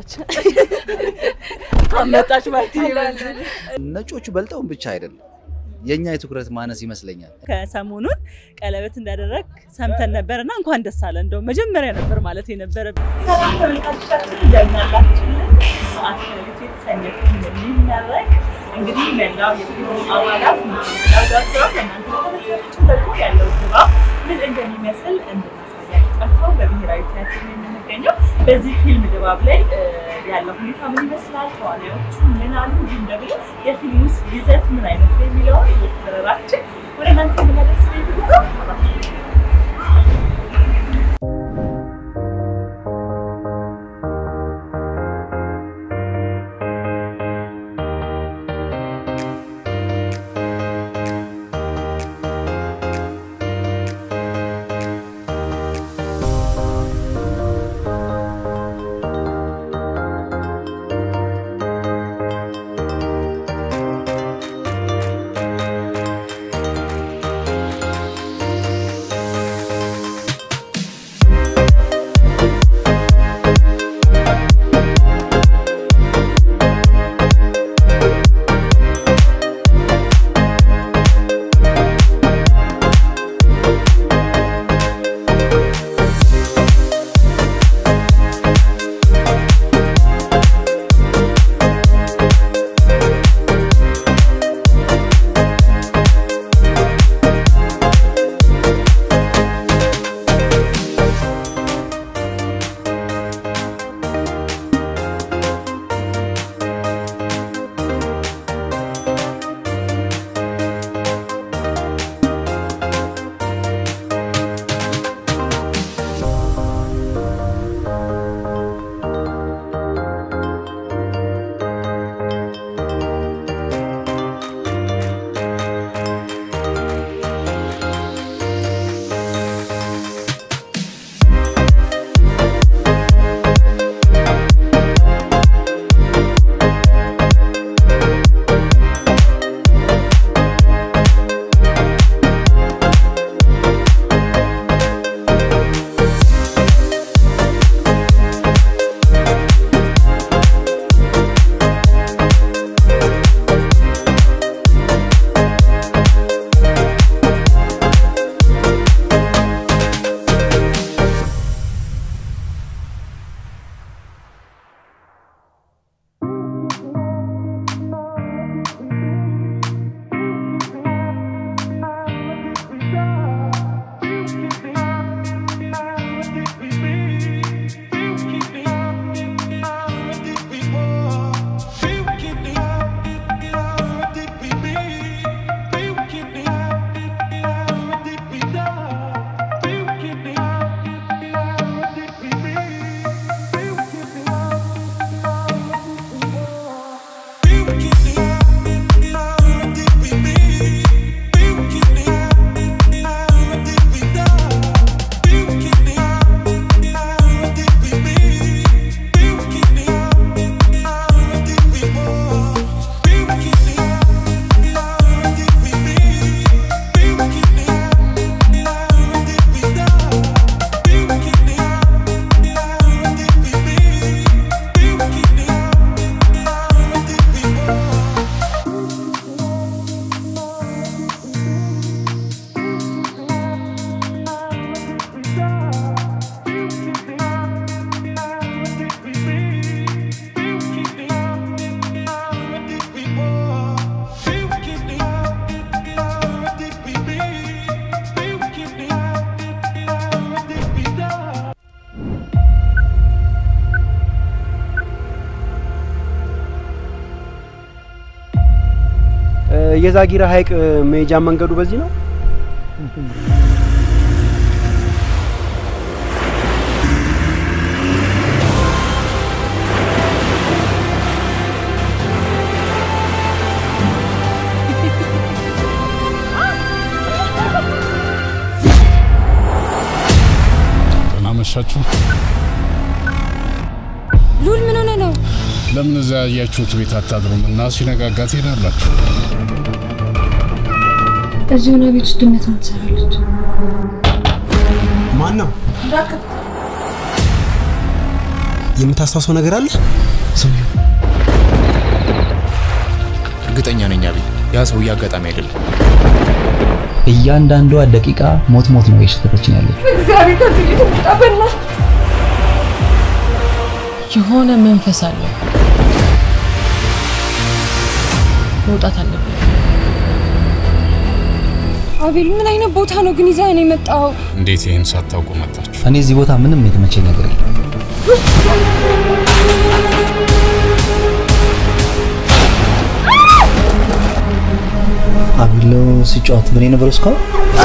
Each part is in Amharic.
አመጣች አመጣች ማለት ነጮቹ በልጠውን ብቻ አይደለም የእኛ የትኩረት ማነስ ይመስለኛል። ከሰሞኑን ቀለበት እንዳደረግ ሰምተን ነበርና እንኳን ደስ አለ። እንደው መጀመሪያ ነበር ማለት የነበረ። ሰላም ተመልካቾቻችን እንደምናላችሁልን ሰዓት ከሌሊቱ የተሰኘ ፊልም የሚመረቅ እንግዲህ መላው የፊልሙ አባላት ናዳቸው ከእናንተ ተመልካቾች ደግሞ ያለው ድባብ ምን እንደሚመስል እንድናሳያችሁ ጠርተው በብሔራዊ ቲያትር ነው የምንገኘው። በዚህ ፊልም ድባብ ላይ ያለው ሁኔታ ምን ይመስላል፣ ተዋናዮቹ ምን አሉ፣ እንዲሁም ደግሞ የፊልም ውስጥ ይዘት ምን አይነት ነው የሚለውን እየተደረራችን ወደ እናንተ የምናደርስ ነው የሚሆነው። አብራችሁ የዛጊራ ሐይቅ መሄጃ መንገዱ በዚህ ነው። አመሻችሁ። ሉል ምን ሆነ ነው? ለምን እዛ ያያችሁት ቤት አታድሩም እና ሲነጋጋ ትሄዳላችሁ? እዚህ ሆነ ቤት ውስጥ ድመት ነው ትሰራለች። ማን ነው? የምታስታውሰው ነገር አለ? ሰውየው እርግጠኛ ነኝ አቤል፣ ያ ሰውዬ አጋጣሚ አይደለም። እያንዳንዷ ደቂቃ ሞት ሞት ነው የሸተተችን ያለች። የሆነ መንፈስ አለ። መውጣት አለብን። አቤል ምን አይነት ቦታ ነው ግን ይዘህ ነው የመጣው? እንዴት ይህን ሳታውቁ መጣችሁ? እኔ እዚህ ቦታ ምንም የተመቸኝ ነገር የለም። አቢሎ ሲጫወት ምን የነበረው እስካሁን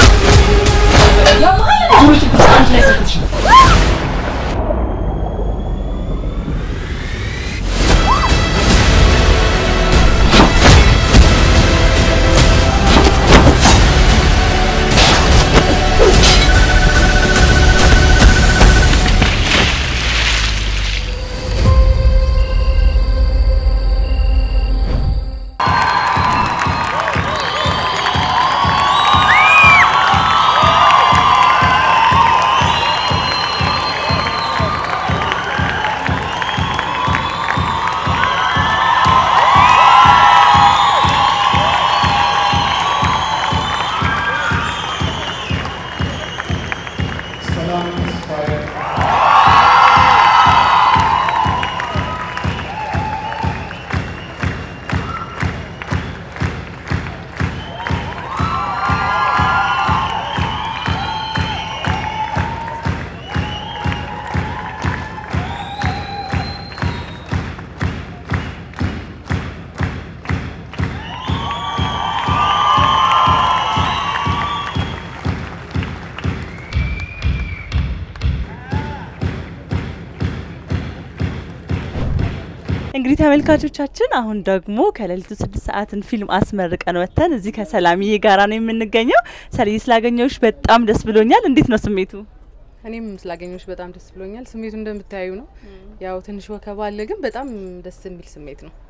እንግዲህ ተመልካቾቻችን አሁን ደግሞ ከሌሊቱ ስድስት ሰዓትን ፊልም አስመርቀን ወጥተን እዚህ ከሰላምዬ ጋራ ነው የምንገኘው። ሰልዬ ስላገኘሁሽ በጣም ደስ ብሎኛል። እንዴት ነው ስሜቱ? እኔም ስላገኘሁሽ በጣም ደስ ብሎኛል። ስሜቱ እንደምታዩ ነው። ያው ትንሽ ወከባ አለ፣ ግን በጣም ደስ የሚል ስሜት ነው።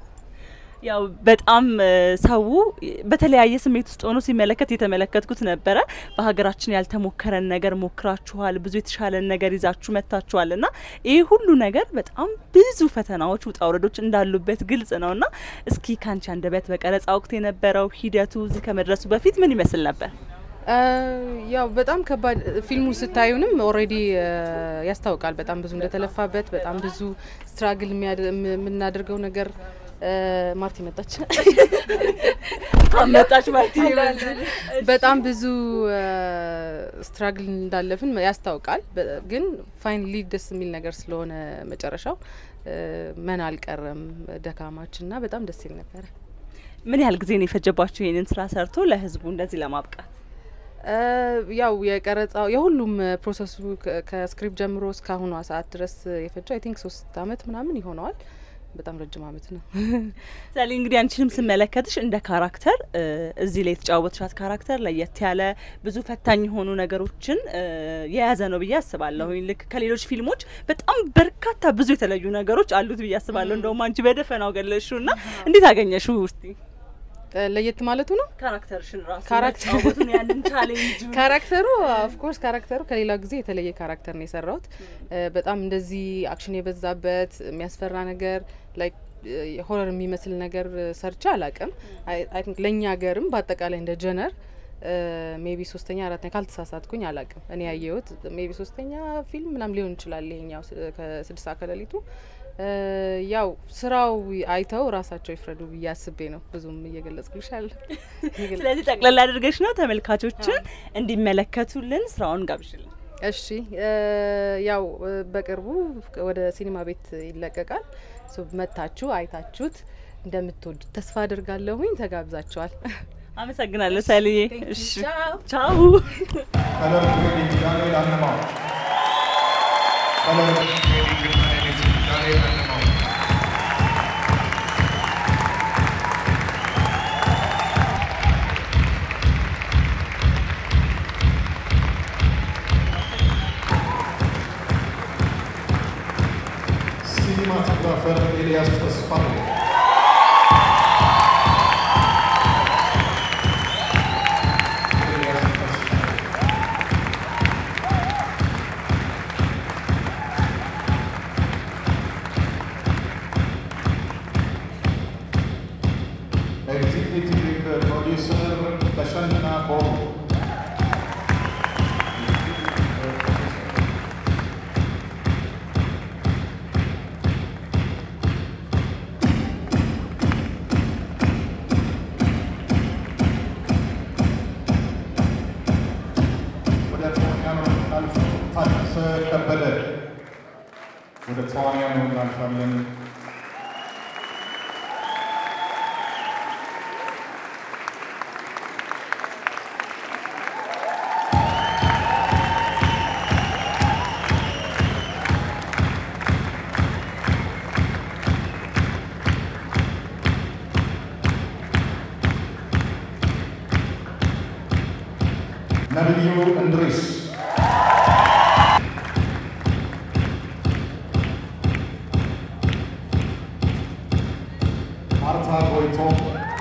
ያው በጣም እ፣ ሰው በተለያየ ስሜት ውስጥ ሆኖ ሲመለከት የተመለከትኩት ነበረ። በሀገራችን ያልተሞከረን ነገር ሞክራችኋል፣ ብዙ የተሻለን ነገር ይዛችሁ መጥታችኋል እና ይህ ሁሉ ነገር በጣም ብዙ ፈተናዎች፣ ውጣ ውረዶች እንዳሉበት ግልጽ ነው እና እስኪ ካንቺ አንደበት በቀረጻ ወቅት የነበረው ሂደቱ እዚህ ከመድረሱ በፊት ምን ይመስል ነበር? አ፣ ያው በጣም ከባድ ፊልሙ ስታዩንም ኦልሬዲ ያስታውቃል። በጣም ብዙ እንደተለፋበት፣ በጣም ብዙ ስትራግል የምናደርገው ነገር አ፣ ማርቲ መጣች። መጣች ማለት በጣም ብዙ ስትራግል እንዳለፍን ያስታውቃል። በ- ግን ፋይናሊ ደስ የሚል ነገር ስለሆነ መጨረሻው አ፣ መና አልቀረም ደካማችን እና በጣም ደስ ይል ነበረ። ምን ያህል ጊዜ ነው የፈጀባችሁ ይህንን ስራ ሰርቶ ለህዝቡ እንደዚህ ለማብቃት? አ፣ ያው የቀረጻው የሁሉም ፕሮሰሱ ከ- ከስክሪፕት ጀምሮ እስካሁኗ ሰዓት ድረስ የፈጀው አይ ቲንክ ሶስት አመት ምናምን ይሆነዋል። በጣም ረጅም አመት ነው። ምሳሌ እንግዲህ አንቺንም ስመለከትሽ እንደ ካራክተር እ፣ እዚህ ላይ የተጫወትሻት ካራክተር ለየት ያለ ብዙ ፈታኝ የሆኑ ነገሮችን እ፣ የያዘ ነው ብዬ አስባለሁ። ልክ ከሌሎች ፊልሞች በጣም በርካታ ብዙ የተለዩ ነገሮች አሉት ብዬ አስባለሁ። እንደውም አንቺ በደፈናው ገለሽው እና እንዴት አገኘሽው? እስቲ አ፣ ለየት ማለቱ ነው ካራክተርሽን ራሱ ካራክተር- መጫወቱን ያንን ቻሌንጅ ካራክተሩ ኦፍኮርስ ካራክተሩ ከሌላው ጊዜ የተለየ ካራክተር ነው የሰራሁት። እ፣ በጣም እንደዚህ አክሽን የበዛበት የሚያስፈራ ነገር ላይክ ሆረር የሚመስል ነገር ሰርቼ አላቅም። አይ ቲንክ ለእኛ ሀገርም በአጠቃላይ እንደ ጀነር ሜቢ ሶስተኛ አራተኛ ካልተሳሳትኩኝ አላቅም። እኔ ያየሁት ሜቢ ሶስተኛ ፊልም ምናም ሊሆን ይችላል ይሄኛው ስ- ከስድስት ሰዓት ከሌሊቱ እ፣ ያው ስራው አይተው ራሳቸው ይፍረዱ ብዬ አስቤ ነው ብዙም እየገለጽኩልሽ አለ ስለዚህ ጠቅለል አድርገሽ ነው ተመልካቾችን እንዲመለከቱልን ስራውን ጋብዥልን። እሺ እ፣ ያው እ፣ በቅርቡ ወደ ሲኒማ ቤት ይለቀቃል። ሶ መታችሁ አይታችሁት እንደምትወዱት ተስፋ አድርጋለሁኝ። ተጋብዛችኋል። አመሰግናለሁ ሰልዬ። እሺ ቻው። Cinematographer Elias Fosfano. Elias Fosfano. forward. ወደ ተዋንያኑ እናልፍ። ታደሰ ከበደ ወደ ተዋንያኑ እናልፋለን። ነብዩ እንድሪስ ማርታ ጎይቶም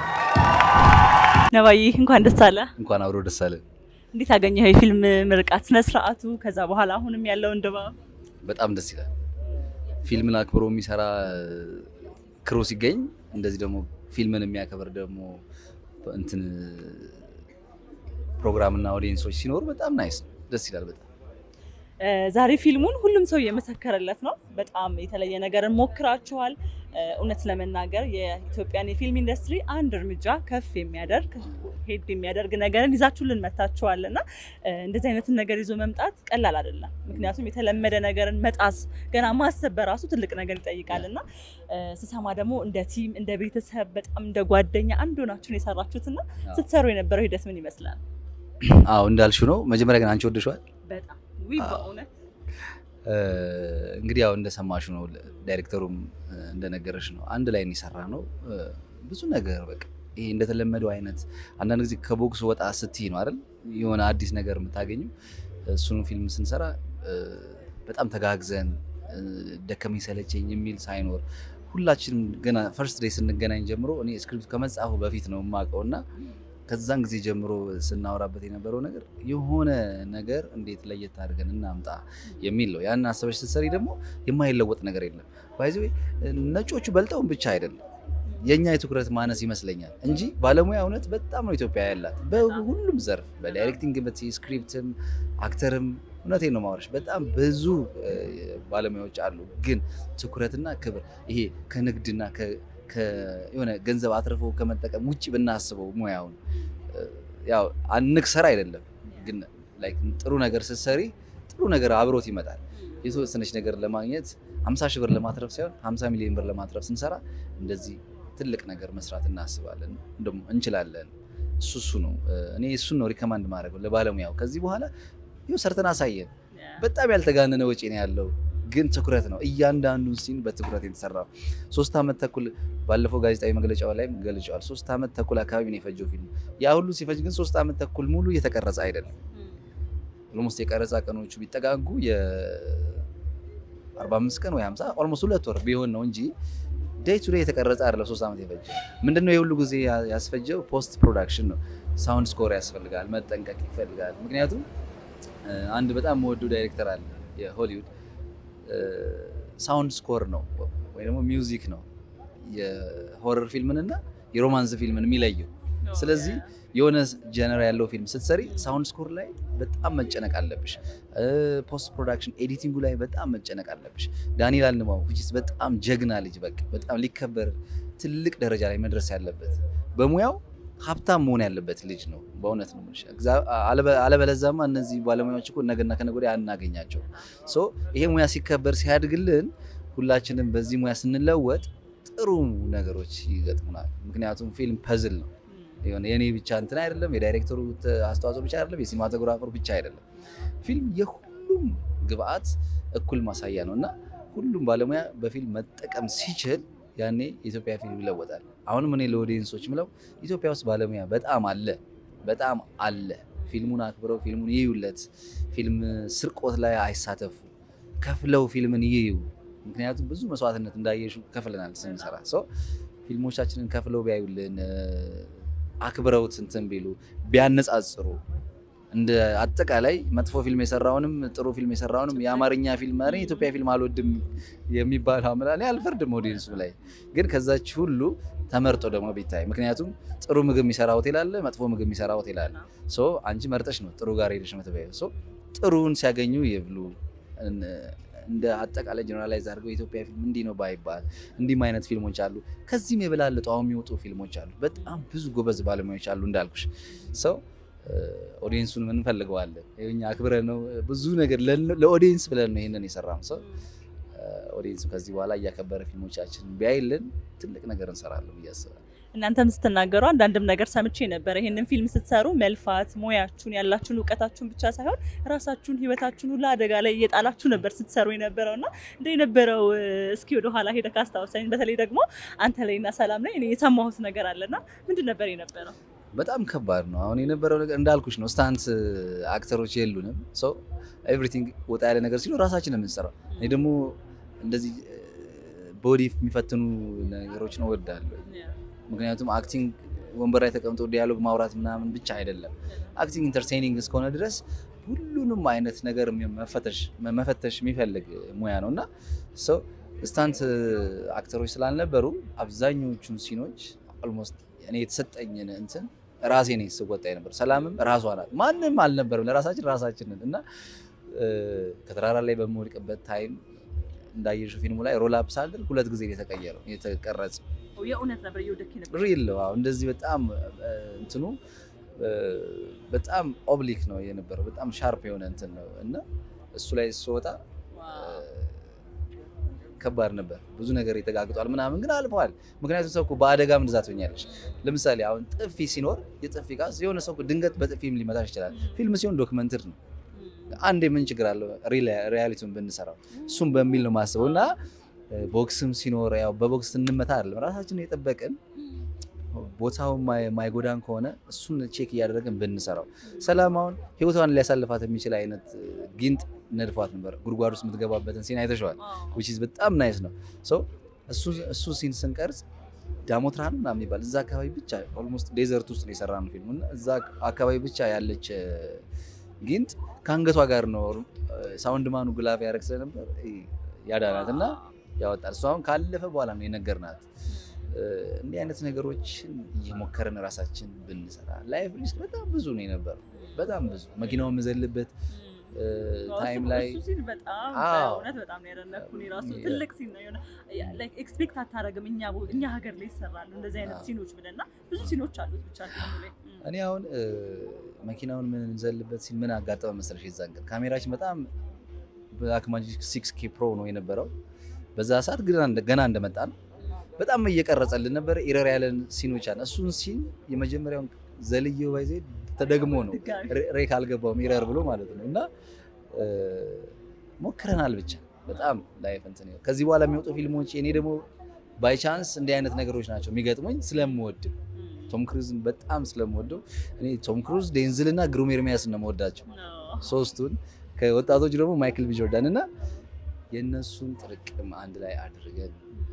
ነባዬ እንኳን ደስ አለ። እንኳን አብሮ ደስ አለን። እንዴት አገኘኸው የፊልም ምርቃት ስነ ስርዓቱ? ከዛ በኋላ አሁንም ያለውን ድባብ በጣም ደስ ይላል። ፊልምን አክብሮ የሚሰራ ክሮ ሲገኝ እንደዚህ ደግሞ ፊልምን የሚያከብር ደግሞ እንትን ፕሮግራምና ኦዲየንሶች ሲኖሩ በጣም ናይስ ነው። ደስ ይላል በጣም እ፣ ዛሬ ፊልሙን ሁሉም ሰው እየመሰከረለት ነው። በጣም የተለየ ነገርን ሞክራችኋል። እ፣ እውነት ለመናገር የኢትዮጵያን የፊልም ኢንዱስትሪ አንድ እርምጃ ከፍ የሚያደርግ ሄድ የሚያደርግ ነገርን ይዛችሁልን መታችኋል እና እ፣ እንደዚህ አይነትን ነገር ይዞ መምጣት ቀላል አይደለም። ምክንያቱም የተለመደ ነገርን መጣስ ገና ማሰብ በራሱ ትልቅ ነገር ይጠይቃል እና እ፣ ስሰማ ደግሞ እንደ ቲም እንደ ቤተሰብ በጣም እንደ ጓደኛ አንድ ሆናችሁን የሰራችሁትና ስትሰሩ የነበረው ሂደት ምን ይመስላል? አዎ እንዳልሽው ነው። መጀመሪያ ግን አንቺ ወደሽዋል። በጣም ውይ በእውነት እ፣ እንግዲህ ያው እንደሰማሽው ነው። ዳይሬክተሩም እ፣ እንደነገረሽ ነው። አንድ ላይ የሰራ ነው እ፣ ብዙ ነገር በቃ ይሄ እንደተለመደው አይነት አንዳንድ ጊዜ ከቦክስ ወጣ ስትይ ነው አይደል የሆነ አዲስ ነገር የምታገኙ። እሱንም ፊልም ስንሰራ እ፣ በጣም ተጋግዘን እ፣ ደከመኝ ሰለቸኝ የሚል ሳይኖር ሁላችንም ገና ፈርስት ዴይ ስንገናኝ ጀምሮ እኔ ስክሪፕት ከመጻፉ በፊት ነው የማውቀው እና ከዛን ጊዜ ጀምሮ ስናወራበት የነበረው ነገር የሆነ ነገር እንዴት ለየት አድርገን እናምጣ የሚል ነው። ያን አሰበሽ ስትሰሪ ደግሞ የማይለወጥ ነገር የለም። ባይዘ ነጮቹ በልጠውን ብቻ አይደለም የእኛ የትኩረት ማነስ ይመስለኛል እንጂ ባለሙያ እውነት በጣም ነው ኢትዮጵያ ያላት በሁሉም ዘርፍ በዳይሬክቲንግ በት ስክሪፕትም አክተርም እውነቴን ነው ማውራሽ በጣም ብዙ እ፣ ባለሙያዎች አሉ። ግን ትኩረትና ክብር ይሄ ከንግድና ከ- ከ- የሆነ ገንዘብ አትርፎ ከመጠቀም ውጭ ብናስበው ሙያውን እ፣ ያው አንክሰር አይደለም ግን ላይክ ጥሩ ነገር ስትሰሪ ጥሩ ነገር አብሮት ይመጣል። የተወሰነች ነገር ለማግኘት 50 ሺህ ብር ለማትረፍ ሳይሆን 50 ሚሊዮን ብር ለማትረፍ ስንሰራ እንደዚህ ትልቅ ነገር መስራት እናስባለን፣ እንደውም እንችላለን። እሱ እሱ ነው እ፣ እኔ እሱን ነው ሪከማንድ ማድረገው ለባለሙያው። ከዚህ በኋላ ይኸው ሰርተን አሳየን። በጣም ያልተጋነነ ወጪ ነው ያለው፣ ግን ትኩረት ነው። እያንዳንዱን ሲን በትኩረት የተሰራው ሶስት ዓመት ተኩል ባለፈው ጋዜጣዊ መግለጫው ላይም ገልጨዋል። ሶስት ዓመት ተኩል አካባቢ ነው የፈጀው ፊልም። ያ ሁሉ ሲፈጅ ግን ሶስት ዓመት ተኩል ሙሉ እየተቀረጸ አይደለም። ኦልሞስት የቀረጻ ቀኖቹ ቢጠጋጉ የ45 ቀን ወይ 50 ኦልሞስት ሁለት ወር ቢሆን ነው እንጂ ዴይ ቱ ዴይ የተቀረጸ አይደለም። ሶስት ዓመት የፈጀ ምንድነው? የሁሉ ጊዜ ያ- ያስፈጀው ፖስት ፕሮዳክሽን ነው። ሳውንድ ስኮር ያስፈልጋል፣ መጠንቀቅ ይፈልጋል። ምክንያቱም እ፣ አንድ በጣም የምወደው ዳይሬክተር አለ የሆሊውድ ሳውንድ ስኮር ነው ወይ ደግሞ ሚውዚክ ነው የሆረር ፊልምንና የሮማንስ ፊልምን የሚለየው። ስለዚህ የሆነ ጀነር ያለው ፊልም ስትሰሪ ሳውንድ ስኮር ላይ በጣም መጨነቅ አለብሽ። ፖስት ፕሮዳክሽን ኤዲቲንጉ ላይ በጣም መጨነቅ አለብሽ። ዳንኤል አልንማው which is በጣም ጀግና ልጅ በቃ በጣም ሊከበር ትልቅ ደረጃ ላይ መድረስ ያለበት በሙያው ሀብታም መሆን ያለበት ልጅ ነው። በእውነት ነው የምልሽ። እግዚአ- አለበ- አለበለዛማ እነዚህ ባለሙያዎች እኮ ነገና ከነገ ወዲያ አናገኛቸው። ሶ ይሄ ሙያ ሲከበር ሲያድግልን ሁላችንም በዚህ ሙያ ስንለወጥ ጥሩ ነገሮች ይገጥሙናል። ምክንያቱም ፊልም ፐዝል ነው። የሆነ የኔ ብቻ እንትን አይደለም፣ የዳይሬክተሩ ተ- አስተዋጽኦ ብቻ አይደለም፣ የሲኒማቶግራፈሩ ብቻ አይደለም። ፊልም የሁሉም ግብአት እኩል ማሳያ ነው እና ሁሉም ባለሙያ በፊልም መጠቀም ሲችል ያኔ የኢትዮጵያ ፊልም ይለወጣል። አሁንም እኔ ለኦዲየንሶች ምለው ኢትዮጵያ ውስጥ ባለሙያ በጣም አለ፣ በጣም አለ። ፊልሙን አክብረው ፊልሙን ይዩለት። ፊልም ስርቆት ላይ አይሳተፉ፣ ከፍለው ፊልምን ይዩ። ምክንያቱም ብዙ መስዋዕትነት እንዳየሹ ከፍለናል ስንሰራ ሰው ፊልሞቻችንን ከፍለው ቢያዩልን እ፣ አክብረውት እንትን ቢሉ ቢያነጻጽሩ እንደ አጠቃላይ መጥፎ ፊልም የሰራውንም ጥሩ ፊልም የሰራውንም የአማርኛ ፊልም ኧረ የኢትዮጵያ ፊልም አልወድም የሚባለው አምላክ አልፈርድም። ኦዲየንሱ ላይ ግን ከዛች ሁሉ ተመርጦ ደግሞ ቢታይ፣ ምክንያቱም ጥሩ ምግብ የሚሰራ ሆቴል አለ፣ መጥፎ ምግብ የሚሰራ ሆቴል አለ። ሶ አንቺ መርጠሽ ነው ጥሩ ጋር ሄደሽ የምትበይው። ሶ ጥሩውን ሲያገኙ ይብሉ። እንደ አጠቃላይ ጀነራላይዝ አድርገው የኢትዮጵያ ፊልም እንዲህ ነው ባይባል እንዲህም አይነት ፊልሞች አሉ። ከዚህም የበላለጡ አሁን የሚወጡ ፊልሞች አሉ። በጣም ብዙ ጎበዝ ባለሙያዎች አሉ እንዳልኩሽ ሰው ኦዲየንሱን ምን እንፈልገዋለን? እኛ አክብረን ነው ብዙ ነገር ለኦዲየንስ ብለን ነው ይሄንን የሰራም ሰው ኦዲየንሱ ከዚህ በኋላ እያከበረ ፊልሞቻችን ቢያይልን ትልቅ ነገር እንሰራለን ብዬ አስባለሁ። እናንተም ስትናገሩ አንዳንድም ነገር ሰምቼ ነበረ። ይህንን ፊልም ስትሰሩ መልፋት ሙያችሁን ያላችሁን እውቀታችሁን ብቻ ሳይሆን ራሳችሁን ህይወታችሁን ሁሉ አደጋ ላይ እየጣላችሁ ነበር ስትሰሩ የነበረው እና እንደ የነበረው እስኪ ወደ ኋላ ሄደ ካስታወሰኝ፣ በተለይ ደግሞ አንተ ላይና ሰላም ላይ እኔ የሰማሁት ነገር አለና ምንድን ነበር የነበረው? በጣም ከባድ ነው። አሁን የነበረው ነገር እንዳልኩሽ ነው። ስታንት አክተሮች የሉንም። ሰው ኤቭሪቲንግ ወጣ ያለ ነገር ሲሉ ራሳችን ነው የምንሰራው። እኔ ደግሞ እንደዚህ ቦዲ የሚፈትኑ ነገሮችን እወዳለሁ። ምክንያቱም አክቲንግ ወንበር ላይ ተቀምጦ ዲያሎግ ማውራት ምናምን ብቻ አይደለም። አክቲንግ ኢንተርቴኒንግ እስከሆነ ድረስ ሁሉንም አይነት ነገር መፈተሽ የሚፈልግ ሙያ ነው እና ሰው ስታንት አክተሮች ስላልነበሩ አብዛኞቹን ሲኖች ኦልሞስት እኔ የተሰጠኝን እንትን ራሴ ነኝ ስወጣ ነበር። ሰላምም ራሷ ናት። ማንም አልነበርም። ለራሳችን ራሳችንን እና ከተራራ ላይ በምወድቅበት ታይም እንዳየሽው ፊልሙ ላይ ሮል አፕ ሳደርግ ሁለት ጊዜ የተቀየረው የተቀረጸ የእውነት ነበር እየወደክ ነበር። ሪል ነው። አሁን እንደዚህ በጣም እንትኑ በጣም ኦብሊክ ነው የነበረው። በጣም ሻርፕ የሆነ እንትን ነው እና እሱ ላይ ስወጣ ከባድ ነበር። ብዙ ነገር የተጋግጧል ምናምን ግን አልፈዋል። ምክንያቱም ሰው እኮ በአደጋም እንደዛ ትሆኛለሽ። ለምሳሌ አሁን ጥፊ ሲኖር የጥፊ ቃስ የሆነ ሰው ድንገት በጥፊም ሊመታሽ ይችላል። ፊልም ሲሆን ዶክመንትር ነው። አንድ ምን ችግር አለው ሪያሊቲውን ብንሰራው እሱም በሚል ነው ማስበው እና ቦክስም ሲኖር ያው በቦክስ እንመታ አይደለም ራሳችንን የጠበቅን ቦታው ማይጎዳን ከሆነ እሱን ቼክ እያደረግን ብንሰራው። ሰላም አሁን ህይወቷን ሊያሳልፋት የሚችል አይነት ጊንጥ ነድፏት ነበር። ጉድጓድ ውስጥ የምትገባበትን ሲን አይተሸዋል። ዊች ኢዝ በጣም ናይስ ነው። እሱ ሲን ስንቀርጽ ዳሞትራን ምናምን የሚባል እዛ አካባቢ ብቻ ኦልሞስት ዴዘርት ውስጥ ነው የሰራ ነው ፊልሙ እና እዛ አካባቢ ብቻ ያለች ጊንጥ ከአንገቷ ጋር ነው ሳውንድ ማኑ ግላፍ ያደረግ ስለነበር ያዳናት እና ያወጣል። እሱ አሁን ካለፈ በኋላ ነው የነገርናት። እንዲህ አይነት ነገሮችን እየሞከርን ራሳችን ብንሰራ ላይፍ ሪስክ በጣም ብዙ ነው የነበረው። በጣም ብዙ መኪናውን የምዘልበት ታይም ላይ በጣም እውነት በጣም ነው ያደነኩኝ። ራሱ ትልቅ ሲን ነው የሆነ ላይክ ኤክስፔክት አታረግም። እኛ እኛ ሀገር ላይ ይሰራሉ እንደዚህ አይነት ሲኖች ብለና ብዙ ሲኖች አሉት ብቻ ፊልሙ ላይ እኔ አሁን መኪናውን የምንዘልበት ሲን ምን አጋጠመ መሰለሽ? የዛን ቀን ካሜራችን በጣም ብላክማጂክ ሲክስ ኬ ፕሮ ነው የነበረው። በዛ ሰዓት ገና እንደመጣን በጣም እየቀረጸልን ነበረ። ኢረር ያለን ሲኖች አለ። እሱን ሲን የመጀመሪያውን ዘልዬው ባይዜ ተደግሞ ነው ሬክ አልገባውም ኢረር ብሎ ማለት ነው። እና ሞክረናል ብቻ በጣም ላይፍ እንትን ከዚህ በኋላ የሚወጡ ፊልሞች እኔ ደግሞ ባይቻንስ እንዲህ አይነት ነገሮች ናቸው የሚገጥሙኝ ስለምወድ ቶም ክሩዝን በጣም ስለምወደው እኔ ቶም ክሩዝ፣ ዴንዝል እና ግሩም ኤርሚያስ ነው የምወዳቸው ሶስቱን። ከወጣቶች ደግሞ ማይክል ቢ ጆርዳን እና የእነሱን ጥርቅም አንድ ላይ አድርገን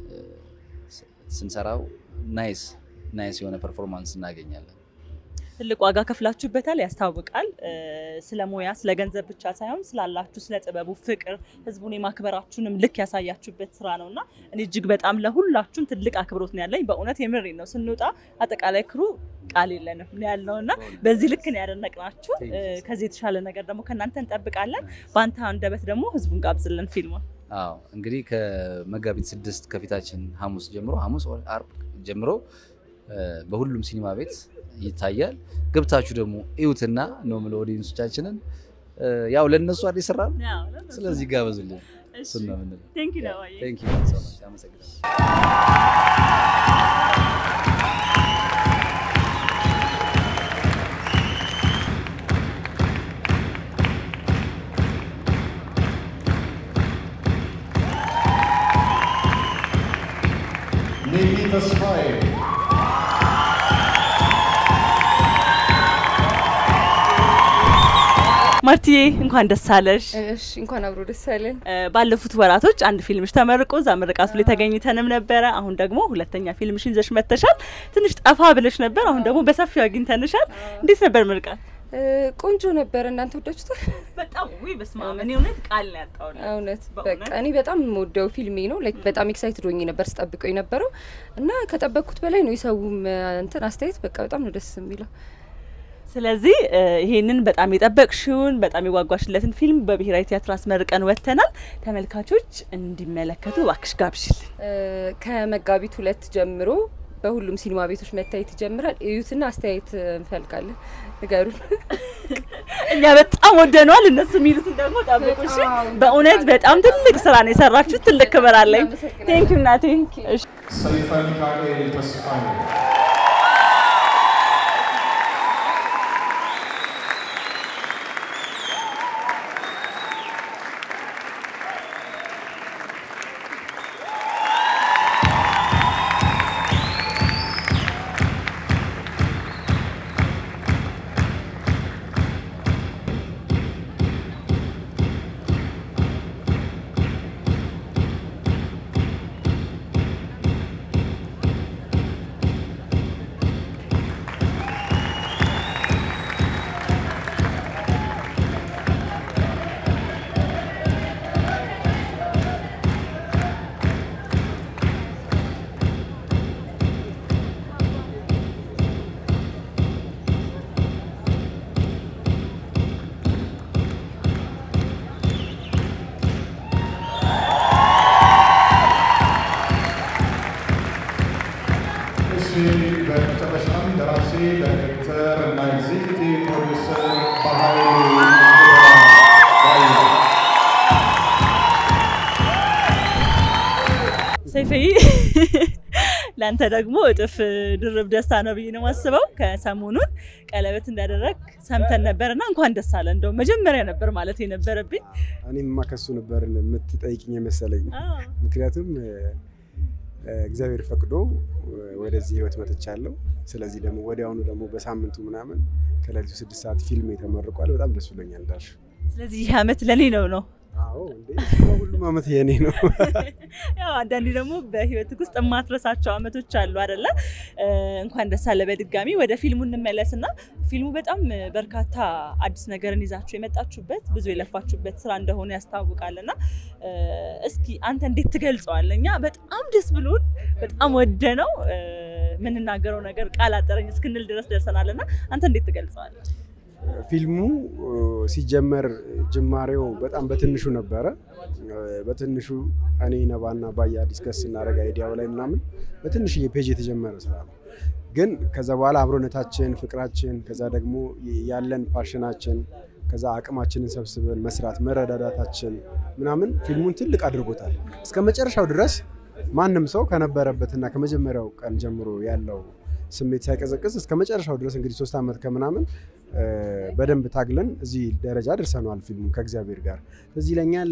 ስንሰራው ናይስ ናይስ የሆነ ፐርፎርማንስ እናገኛለን። ትልቅ ዋጋ ከፍላችሁበታል፣ ያስታውቃል። ስለ ሙያ ስለ ገንዘብ ብቻ ሳይሆን ስላላችሁ ስለ ጥበቡ ፍቅር፣ ህዝቡን የማክበራችሁንም ልክ ያሳያችሁበት ስራ ነው እና እኔ እጅግ በጣም ለሁላችሁም ትልቅ አክብሮት ነው ያለኝ። በእውነት የምሬ ነው። ስንወጣ አጠቃላይ ክሩ ቃል የለንም ነው ያልነው እና በዚህ ልክ ነው ያደነቅናችሁ። ከዚህ የተሻለ ነገር ደግሞ ከእናንተ እንጠብቃለን። በአንተ አንደበት ደግሞ ህዝቡን ጋብዝልን ፊልሙን። አዎ እንግዲህ ከመጋቢት ስድስት ከፊታችን ሐሙስ ጀምሮ ሐሙስ አርብ ጀምሮ በሁሉም ሲኒማ ቤት ይታያል። ገብታችሁ ደግሞ እዩትና ነው የምለው ኦዲየንሶቻችንን ያው ለእነሱ አዲስ ስራ ነው። ስለዚህ ጋበዙልን። እሱን ነው የምንለው። ቴንክ ዩ ነዋዬ። ቴንክ ዩ ሶ ማች አመሰግናለሁ። ኔሊ ተስፋዬ ማርቲዬ እንኳን ደስ አለሽ። እሺ እንኳን አብሮ ደስ ያለን። ባለፉት ወራቶች አንድ ፊልምሽ ተመርቆ እዛ ምርቃቱ ላይ ተገኝተንም ነበረ። አሁን ደግሞ ሁለተኛ ፊልምሽን ይዘሽ መጥተሻል። ትንሽ ጠፋ ብለሽ ነበር፣ አሁን ደግሞ በሰፊው አግኝተንሻል። እንዴት ነበር ምርቃት? ቆንጆ ነበር። እናንተ ወዳችሁታል? በጣም ውይ፣ በስመ አብ እኔ እውነት ቃል ነው ያጣሁት። እውነት በእውነት? በቃ እኔ በጣም የምወደው ፊልሜ ነው። ላይክ በጣም ኤክሳይትድ ሆኜ ነበር ስጠብቀው የነበረው እና ከጠበቅኩት በላይ ነው የሰውም እንትን አስተያየት በቃ በጣም ነው ደስ የሚለው። ስለዚህ እ፣ ይሄንን በጣም የጠበቅሽውን በጣም የጓጓሽለትን ፊልም በብሔራዊ ቲያትር አስመርቀን ወጥተናል። ተመልካቾች እንዲመለከቱ እባክሽ ጋብዥልን። እ፣ ከመጋቢት ሁለት ጀምሮ በሁሉም ሲኒማ ቤቶች መታየት ይጀምራል። እዩትና አስተያየት እንፈልጋለን። ንገሩን። እኛ በጣም ወደነዋል። እነሱ የሚሉትን ደግሞ ጠብቁ። እሺ። በእውነት በጣም ትልቅ ስራ ነው የሰራችሁት። ትልቅ ክብር አለኝ። ቴንክ ዩ እናቴ። እሺ። ሰይፈ ሚካኤል ተስፋዬ እሺ በመጨረሻም ደራሲ ዳይሬክተር እና ኤግዚኪቲቭ ፕሮዲውሰር በኃይሉ ባየ ሰይፈይ ለአንተ ደግሞ እጥፍ ድርብ ደስታ ነው ብዬ ነው የማስበው። ከሰሞኑን ቀለበት እንዳደረግ ሰምተን ነበርና እንኳን ደስ አለ። እንደው መጀመሪያ ነበር ማለት የነበረብኝ። እኔማ ከሱ ነበር የምትጠይቅኝ የመሰለኝ። ምክንያቱም እ፣ እግዚአብሔር ፈቅዶ እ፣ ወደዚህ ህይወት መጥቻለሁ። ስለዚህ ደግሞ ወዲያውኑ ደግሞ በሳምንቱ ምናምን ከሌሊቱ ስድስት ሰዓት ፊልም ተመርቋል። በጣም ደስ ብሎኛል እንዳልሽ። ስለዚህ ይህ አመት ለኔ ነው ነው አዎ እንዴ እሱማ ሁሉም አመት የኔ ነው። ያው አንዳንዴ ደግሞ በህይወትህ ውስጥ የማትረሳቸው አመቶች አሉ አይደለ? እ፣ እንኳን ደስ አለ በድጋሚ። ወደ ፊልሙ እንመለስና ፊልሙ በጣም በርካታ አዲስ ነገርን ይዛችሁ የመጣችሁበት ብዙ የለፋችሁበት ስራ እንደሆነ ያስታውቃልና እ፣ እስኪ አንተ እንዴት ትገልጸዋለህ? እኛ በጣም ደስ ብሎን በጣም ወደ ነው የምንናገረው ነገር ቃል አጠረኝ እስክንል ድረስ ደርሰናልና አንተ እንዴት ትገልጸዋለህ? ፊልሙ እ፣ ሲጀመር ጅማሬው በጣም በትንሹ ነበረ። እ፣ በትንሹ እኔ ነባና ባያ ዲስከስ ስናደርግ አይዲያው ላይ ምናምን በትንሽዬ ፔጅ የተጀመረ ስራ ነው። ግን ከዛ በኋላ አብሮነታችን፣ ፍቅራችን፣ ከዛ ደግሞ ያለን ፓሽናችን፣ ከዛ አቅማችንን ሰብስበን መስራት መረዳዳታችን ምናምን ፊልሙን ትልቅ አድርጎታል። እስከ መጨረሻው ድረስ ማንም ሰው ከነበረበትና ከመጀመሪያው ቀን ጀምሮ ያለው ስሜት ሳይቀዘቅዝ እስከ መጨረሻው ድረስ እንግዲህ ሶስት ዓመት ከምናምን እ፣ በደንብ ታግለን እዚህ ደረጃ ደርሰነዋል። ፊልሙ ከእግዚአብሔር ጋር እዚህ ይለኛል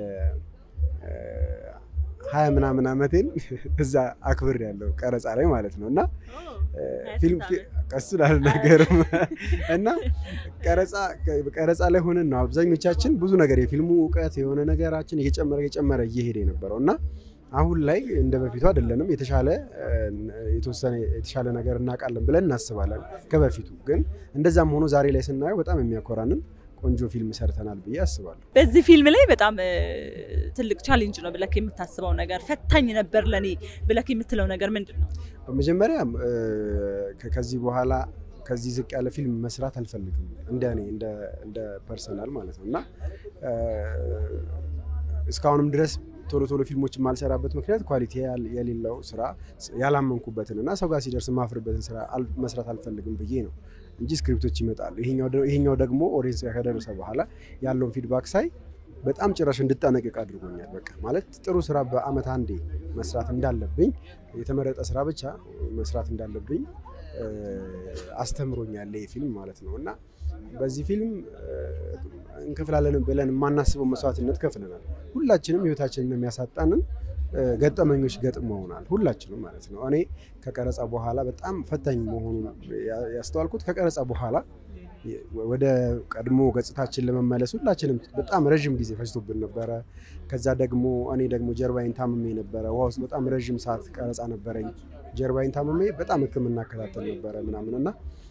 ሀያ ምናምን ዓመቴን እዛ አክብር ያለው ቀረጻ ላይ ማለት ነው እና እ፣ ፊልም ፊ- ቀሱ ላልነገርም እና ቀረጻ ቀረጻ ላይ ሆነን ነው አብዛኞቻችን ብዙ ነገር የፊልሙ እውቀት የሆነ ነገራችን እየጨመረ እየጨመረ እየሄደ የነበረው እና አሁን ላይ እንደ በፊቱ አይደለንም። የተሻለ እ፣ የተወሰነ የተሻለ ነገር እናውቃለን ብለን እናስባለን ከበፊቱ ግን እንደዛም ሆኖ ዛሬ ላይ ስናየው በጣም የሚያኮራንን ቆንጆ ፊልም ሰርተናል ብዬ አስባለሁ። በዚህ ፊልም ላይ በጣም እ፣ ትልቅ ቻሌንጅ ነው ብለክ የምታስበው ነገር ፈታኝ ነበር ለኔ ብለክ የምትለው ነገር ምንድን ነው? በመጀመሪያ እ፣ ከ- ከዚህ በኋላ ከዚህ ዝቅ ያለ ፊልም መስራት አልፈልግም እንደ እኔ እንደ እንደ ፐርሰናል ማለት ነው እና እ፣ እስካሁንም ድረስ ቶሎ ቶሎ ፊልሞች የማልሰራበት ምክንያት ኳሊቲ ያል- የሌለው ስራ ያላመንኩበትን እና ሰው ጋር ሲደርስ የማፍርበትን ስራ አል- መስራት አልፈልግም ብዬ ነው እንጂ ስክሪፕቶች ይመጣሉ። ይሄኛው ደ- ይሄኛው ደግሞ ኦዲየንስ ጋር ከደረሰ በኋላ ያለውን ፊድባክ ሳይ በጣም ጭራሽ እንድጠነቅቅ አድርጎኛል። በቃ ማለት ጥሩ ስራ በአመት አንዴ መስራት እንዳለብኝ የተመረጠ ስራ ብቻ መስራት እንዳለብኝ እ፣ አስተምሮኛል ይህ ፊልም ማለት ነው እና በዚህ ፊልም እ፣ እንከፍላለን ብለን የማናስበው መስዋዕትነት ከፍለናል። ሁላችንም ህይወታችንን የሚያሳጣንን እ፣ ገጠመኞች ገጥመውናል። ሁላችንም ማለት ነው። እኔ ከቀረጻ በኋላ በጣም ፈታኝ መሆኑን ያ- ያስተዋልኩት ከቀረጻ በኋላ ወደ ቀድሞ ገጽታችን ለመመለስ ሁላችንም በጣም ረዥም ጊዜ ፈጅቶብን ነበረ። ከዛ ደግሞ እኔ ደግሞ ጀርባይን ታምሜ ነበረ። ውሃ ውስጥ በጣም ረዥም ሰዓት ቀረጻ ነበረኝ። ጀርባይን ታምሜ በጣም ሕክምና እከታተል ነበረ ምናምን እና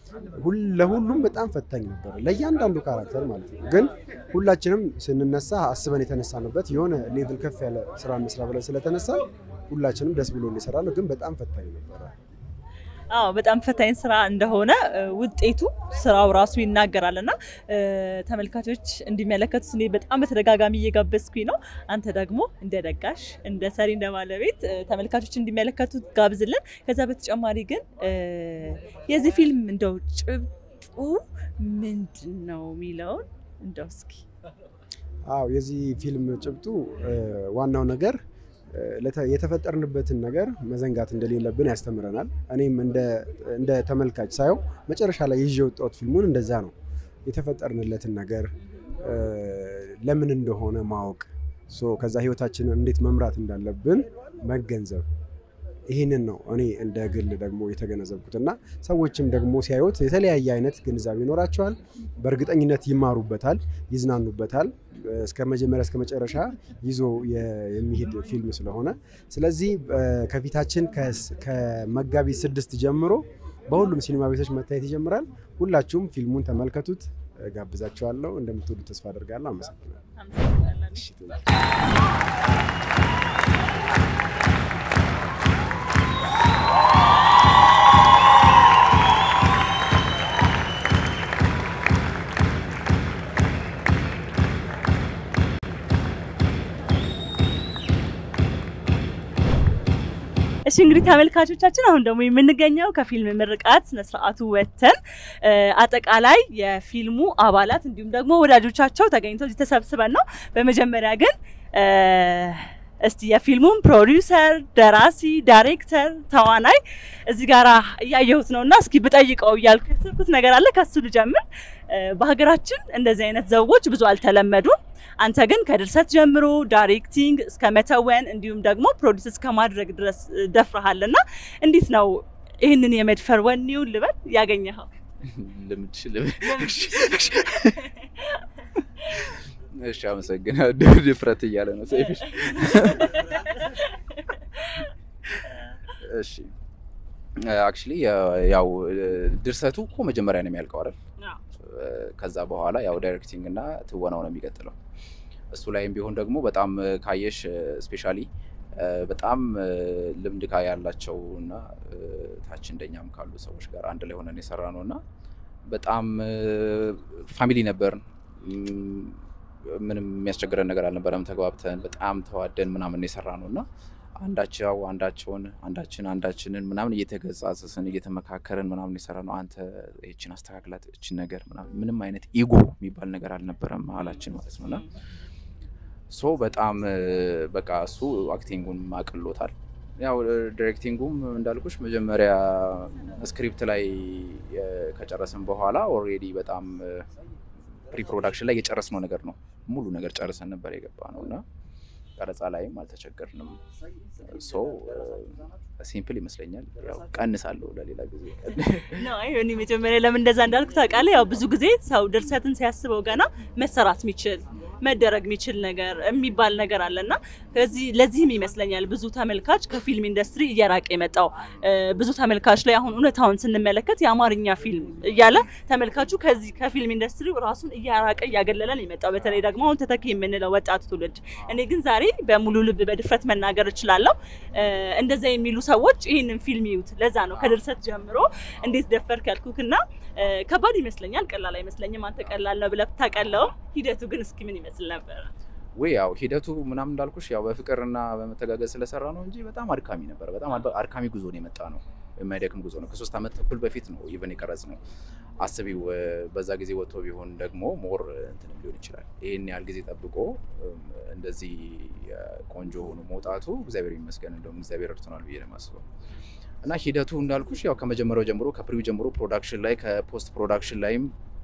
ለሁሉም በጣም ፈታኝ ነበረ፣ ለእያንዳንዱ ካራክተር ማለት ነው። ግን ሁላችንም ስንነሳ አስበን የተነሳንበት የሆነ ሌቭል ከፍ ያለ ስራ እንስራ ብለን ስለተነሳ ሁላችንም ደስ ብሎ እንሰራለን። ግን በጣም ፈታኝ ነበረ። አዎ በጣም ፈታኝ ስራ እንደሆነ ውጤቱ ስራው ራሱ ይናገራል እና ተመልካቾች እንዲመለከቱት እኔ በጣም በተደጋጋሚ እየጋበዝኩኝ ነው። አንተ ደግሞ እንደ ደጋሽ፣ እንደ ሰሪ፣ እንደ ባለቤት ተመልካቾች እንዲመለከቱት ጋብዝልን። ከዛ በተጨማሪ ግን የዚህ ፊልም እንደው ጭብጡ ምንድን ነው የሚለውን እንደው እስኪ አዎ የዚህ ፊልም ጭብጡ ዋናው ነገር የተፈጠርንበትን ነገር መዘንጋት እንደሌለብን ያስተምረናል። እኔም እንደ ተመልካች ሳየው መጨረሻ ላይ ይዤ የወጣሁት ፊልሙን እንደዛ ነው። የተፈጠርንለትን ነገር ለምን እንደሆነ ማወቅ፣ ከዛ ህይወታችንን እንዴት መምራት እንዳለብን መገንዘብ ይህንን ነው እኔ እንደ ግል ደግሞ የተገነዘብኩት እና ሰዎችም ደግሞ ሲያዩት የተለያየ አይነት ግንዛቤ ይኖራቸዋል። በእርግጠኝነት ይማሩበታል፣ ይዝናኑበታል። እስከ መጀመሪያ እስከ መጨረሻ ይዞ የሚሄድ ፊልም ስለሆነ ስለዚህ ከፊታችን ከመጋቢት ስድስት ጀምሮ በሁሉም ሲኒማ ቤቶች መታየት ይጀምራል። ሁላችሁም ፊልሙን ተመልከቱት፣ ጋብዛችኋለሁ። እንደምትወዱ ተስፋ አደርጋለሁ። እሺ እንግዲህ ተመልካቾቻችን አሁን ደግሞ የምንገኘው ከፊልም ምርቃት ስነስርዓቱ ወጥተን አጠቃላይ የፊልሙ አባላት እንዲሁም ደግሞ ወዳጆቻቸው ተገኝተው እዚህ ተሰብስበን ነው። በመጀመሪያ ግን እስቲ የፊልሙን ፕሮዲውሰር፣ ደራሲ፣ ዳይሬክተር፣ ተዋናይ እዚህ ጋር እያየሁት ነው እና እስኪ ብጠይቀው እያልኩ ያሰብኩት ነገር አለ። ከሱ ልጀምር። በሀገራችን እንደዚህ አይነት ዘውጎች ብዙ አልተለመዱም። አንተ ግን ከድርሰት ጀምሮ ዳይሬክቲንግ እስከ መተወን እንዲሁም ደግሞ ፕሮዲስ እስከ ማድረግ ድረስ ደፍረሃል እና እንዴት ነው ይህንን የመድፈር ወኔውን ልበል ያገኘኸው? ልምድ እሺ፣ አመሰግናለሁ። ድፍረት እያለ ነው ሰይፍሽ። እሺ አክቹሊ ያው ድርሰቱ እኮ መጀመሪያ ነው የሚያልቀው አይደል? ከዛ በኋላ ያው ዳይሬክቲንግ እና ትወናው ነው የሚቀጥለው። እሱ ላይም ቢሆን ደግሞ በጣም ካየሽ ስፔሻሊ በጣም ልምድ ካ ያላቸው እና ታች እንደኛም ካሉ ሰዎች ጋር አንድ ላይ ሆነን የሰራ ነው እና በጣም ፋሚሊ ነበርን። ምንም የሚያስቸግረን ነገር አልነበረም። ተግባብተን በጣም ተዋደን ምናምን የሰራ ነው እና አንዳቸው አንዳቸውን አንዳችን አንዳችንን ምናምን እየተገጻጸስን እየተመካከርን ምናምን የሰራ ነው። አንተ ይችን አስተካክላት እችን ነገር ምናምን ምንም አይነት ኢጎ የሚባል ነገር አልነበረም መሀላችን ማለት ነው እና ሶ በጣም በቃ እሱ አክቲንጉን አቅሎታል። ያው ዲሬክቲንጉም እንዳልኩሽ መጀመሪያ ስክሪፕት ላይ ከጨረስን በኋላ ኦልሬዲ በጣም ፕሪ ፕሮዳክሽን ላይ የጨረስነው ነገር ነው። ሙሉ ነገር ጨርሰን ነበር የገባ ነው እና ቀረጻ ላይም አልተቸገርንም። ሶ ሲምፕል ይመስለኛል። ያው ቀንሳለሁ ለሌላ ጊዜ ነው። አይ እኔ መጀመሪያ ለምን እንደዛ እንዳልኩ ታውቃለህ? ያው ብዙ ጊዜ ሰው ድርሰትን ሲያስበው ገና መሰራት የሚችል መደረግ የሚችል ነገር የሚባል ነገር አለና ከዚህ ለዚህም ይመስለኛል ብዙ ተመልካች ከፊልም ኢንዱስትሪ እየራቀ የመጣው ብዙ ተመልካች ላይ አሁን እውነታውን ስንመለከት የአማርኛ ፊልም እያለ ተመልካቹ ከዚህ ከፊልም ኢንዱስትሪ ራሱን እያራቀ እያገለለን የመጣው በተለይ ደግሞ አሁን ተተኪ የምንለው ወጣቱ ትውልድ። እኔ ግን ዛሬ በሙሉ ልብ በድፍረት መናገር እችላለሁ እንደዛ የሚሉ ሰዎች ይህንን ፊልም ይዩት። ለዛ ነው ከድርሰት ጀምሮ እንዴት ደፈርክ ያልኩክና ከባድ ይመስለኛል፣ ቀላል አይመስለኝም። አንተ ቀላል ነው ብለህ ብታቀለውም ሂደቱ ግን እስኪ ምን ይመስል ነበረ? ወይ ያው ሂደቱ ምናምን እንዳልኩሽ ያው በፍቅርና በመተጋገዝ ስለሰራ ነው እንጂ በጣም አድካሚ ነበረ። በጣም አድካሚ ጉዞ ነው የመጣ ነው። የማይደክም ጉዞ ነው። ከሶስት ዓመት ተኩል በፊት ነው ኢቨን የቀረጽ ነው። አስቢው በዛ ጊዜ ወጥቶ ቢሆን ደግሞ ሞር እንትንም ሊሆን ይችላል። ይህን ያህል ጊዜ ጠብቆ እንደዚህ ቆንጆ ሆኖ መውጣቱ እግዚአብሔር ይመስገን፣ እንደውም እግዚአብሔር እርቶናል ብዬ ነው የማስበው። እና ሂደቱ እንዳልኩሽ ያው ከመጀመሪያው ጀምሮ ከፕሪው ጀምሮ ፕሮዳክሽን ላይ ከፖስት ፕሮዳክሽን ላይም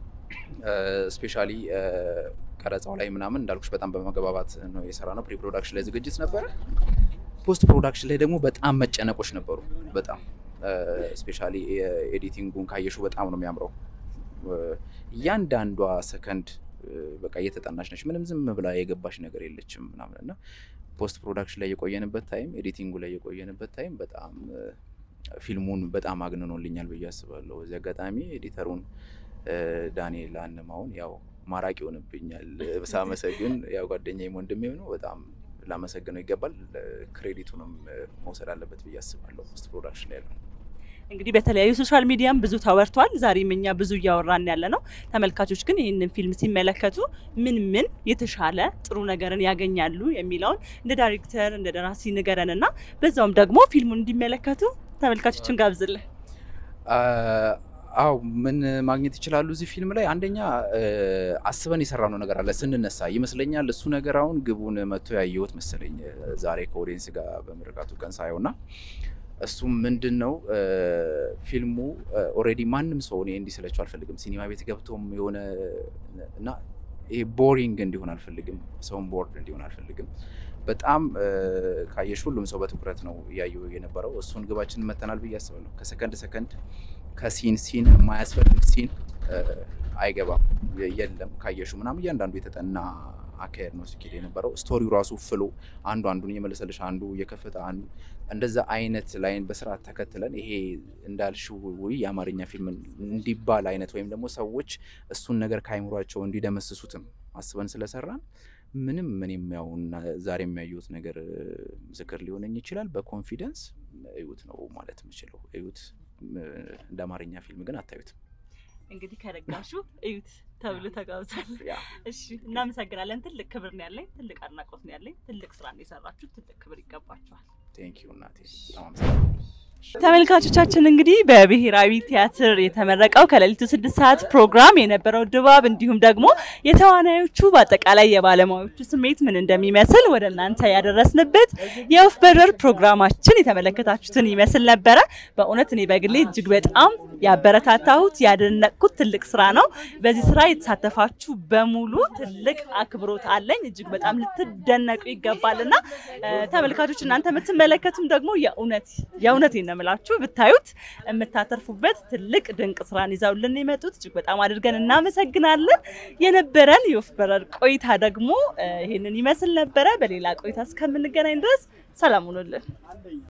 ስፔሻሊ ቀረጻው ላይ ምናምን እንዳልኩሽ በጣም በመግባባት ነው የሰራ ነው። ፕሪ ፕሮዳክሽን ላይ ዝግጅት ነበረ። ፖስት ፕሮዳክሽን ላይ ደግሞ በጣም መጨነቆች ነበሩ። በጣም ስፔሻሊ ኤዲቲንጉን ካየሹ በጣም ነው የሚያምረው። እያንዳንዷ ሰከንድ በቃ እየተጠናች ነች። ምንም ዝም ብላ የገባሽ ነገር የለችም ምናምን እና ፖስት ፕሮዳክሽን ላይ የቆየንበት ታይም፣ ኤዲቲንጉ ላይ የቆየንበት ታይም በጣም ፊልሙን በጣም አግንኖልኛል ብዬ አስባለሁ። በዚህ አጋጣሚ ኤዲተሩን ዳንኤል አንማውን ያው ማራቂ ይሆንብኛል ሳመሰግን፣ ያው ጓደኛዬም ወንድሜም ነው። በጣም ላመሰግነው ይገባል። ክሬዲቱንም መውሰድ አለበት ብዬ አስባለሁ። ፖስት ፕሮዳክሽን ላይ ያለው እንግዲህ በተለያዩ ሶሻል ሚዲያም ብዙ ተወርቷል። ዛሬም እኛ ብዙ እያወራን ያለ ነው። ተመልካቾች ግን ይህንን ፊልም ሲመለከቱ ምን ምን የተሻለ ጥሩ ነገርን ያገኛሉ የሚለውን እንደ ዳይሬክተር እንደ ደራሲ ንገረን እና በዛውም ደግሞ ፊልሙን እንዲመለከቱ ተመልካቾችን ጋብዝልን። አው ምን ማግኘት ይችላሉ እዚህ ፊልም ላይ? አንደኛ አስበን የሰራነው ነገር አለ ስንነሳ ይመስለኛል። እሱ ነገር አሁን ግቡን መጥቶ ያየሁት መሰለኝ ዛሬ ከኦዲየንስ ጋር በምርቃቱ ቀን ሳየው እና እሱም ምንድን ነው ፊልሙ ኦልሬዲ ማንም ሰው እኔ እንዲሰለችው አልፈልግም። ሲኒማ ቤት ገብቶም የሆነ እና ይሄ ቦሪንግ እንዲሆን አልፈልግም። ሰውን ቦርድ እንዲሆን አልፈልግም። በጣም ካየሽ ሁሉም ሰው በትኩረት ነው እያየው የነበረው። እሱን ግባችን መተናል ብዬ አስባለሁ። ከሰከንድ ሰከንድ ከሲን ሲን የማያስፈልግ ሲን አይገባም፣ የለም ካየሹ ምናምን እያንዳንዱ የተጠና አካሄድ ነው ሲኬድ የነበረው። ስቶሪው ራሱ ፍሎ አንዱ አንዱን እየመለሰልሽ አንዱ እየከፈተ አንዱ እንደዛ አይነት ላይን በስርዓት ተከትለን ይሄ እንዳልሽው የአማርኛ ፊልም እንዲባል አይነት ወይም ደግሞ ሰዎች እሱን ነገር ከአይምሯቸው እንዲደመስሱትም አስበን ስለሰራን ምንም ምንም ያው ዛሬ የሚያዩት ነገር ምስክር ሊሆነኝ ይችላል። በኮንፊደንስ እዩት ነው ማለት የምችለው። እዩት። እንደ አማርኛ ፊልም ግን አታዩትም። እንግዲህ ከረጋሹ እዩት ተብሎ ተጋብዟል። እሺ፣ እናመሰግናለን። ትልቅ ክብር ነው ያለኝ፣ ትልቅ አድናቆት ነው ያለኝ። ትልቅ ስራ ነው የሰራችሁ፣ ትልቅ ክብር ይገባችኋል። ቴንክ ዩ እናቴ፣ በጣም አመሰግናለሁ። ተመልካቾቻችን እንግዲህ በብሔራዊ ቲያትር የተመረቀው ከሌሊቱ ስድስት ሰዓት ፕሮግራም የነበረው ድባብ እንዲሁም ደግሞ የተዋናዮቹ በአጠቃላይ የባለሙያዎቹ ስሜት ምን እንደሚመስል ወደ እናንተ ያደረስንበት የወፍ በረር ፕሮግራማችን የተመለከታችሁትን ይመስል ነበረ። በእውነት እኔ በግሌ እጅግ በጣም ያበረታታሁት ያደነቅኩት ትልቅ ስራ ነው። በዚህ ስራ የተሳተፋችሁ በሙሉ ትልቅ አክብሮት አለኝ። እጅግ በጣም ልትደነቁ ይገባል እና ተመልካቾች እናንተ የምትመለከቱም ደግሞ የእውነት የእውነት ነው የምላችሁ ብታዩት የምታተርፉበት ትልቅ ድንቅ ስራን ይዘውልን የመጡት እጅግ በጣም አድርገን እናመሰግናለን። የነበረን የወፍ በረር ቆይታ ደግሞ ይህንን ይመስል ነበረ። በሌላ ቆይታ እስከምንገናኝ ድረስ ሰላም ሁኑልን።